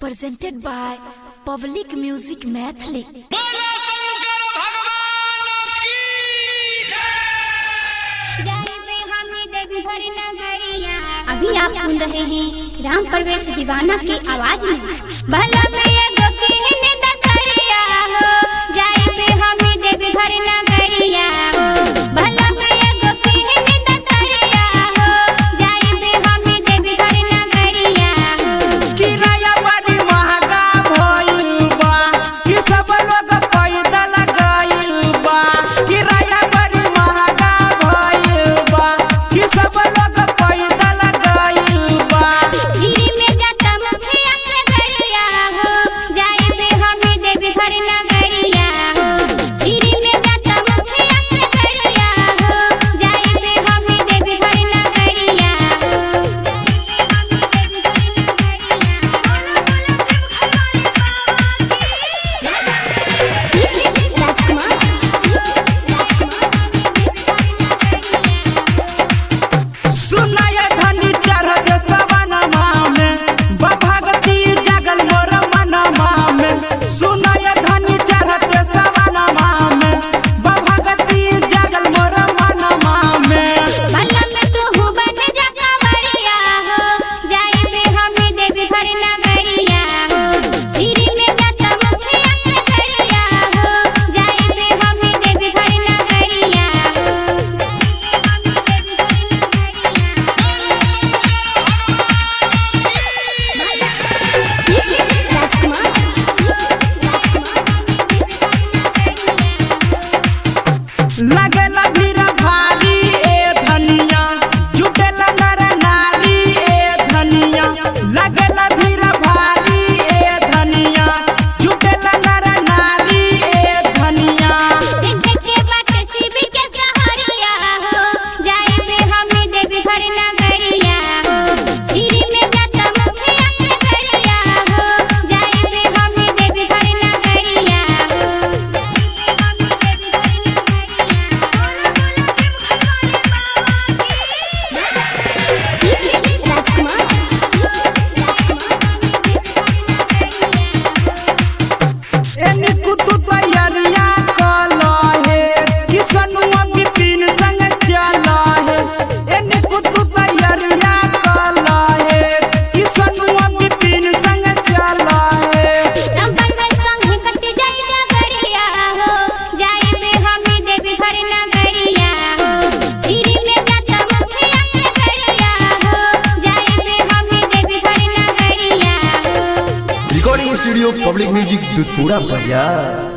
presented by Public Music Mathli. बोला शंकर भगवान की जय जय हमें देवी भरी नगरिया अभी आप सुन रहे हैं राम प्रवेश दीवाना की आवाज में भला में ये गोकीन दसरिया हो जय पे हमें देवी भरी नगरिया हो भला में ये गोकीन दसरिया हो जय पे हमें देवी भरी नगरिया हो किराया बड़ी महंगा भइल बा कि सब लोग पैदल गइल बा किराया बड़ी महंगा भइल बा कि सब लोग पैदल गइल बा गिरी में जाता मुखिया के गरिया हो जय पे हमें देवी भरी नगरिया हो गिरी में जाता मुखिया के गरिया हो जय पे हमें देवी भरी नगरिया हो जय पे हमें देवी भरी नगरिया राजकुमार सुनाय धनी चढ़ सवनमा में बभगती जगल मोर मनमा में सुनाय धनी चढ़ सवनमा में बभगती जगल मोर मनमा में भला में तू हु बन जा कांवरिया हो जाए पे हमें देवी घर नगरिया हो गिरी में जाता मुखिया के गरिया हो जाए पे हमें देवी घर नगरिया हो जाए पे हमें देवी घर नगरिया लगेला भीड़ भारी ए धनिया जुटेला नर नारी ए धनिया लगेला भीड़ भारी ए धनिया जुटेला नर नारी ए धनिया देखे के बाटे शिव के सहारिया हो जाए पे हमें देवी घर नगरिया हो गिरी में जाता मुखिया के गरिया हो जाए पे हमें देवी घर नगरिया हो जाए पे हमें देवी घर नगरिया राजकुमार एनी कुतु तैयारिया कला है किसनुआ बिपिन संग चला है एनी कुतु तैयारिया कला है किसनुआ बिपिन संग चला है नंबर वन संग कट जाई नगरिया हो जाए पे हमें देवी घर नगरिया हो गिरी में जाता मुखिया के गरिया हो जाए पे हमें देवी घर नगरिया हो recording studio public music Dudhpura बाजार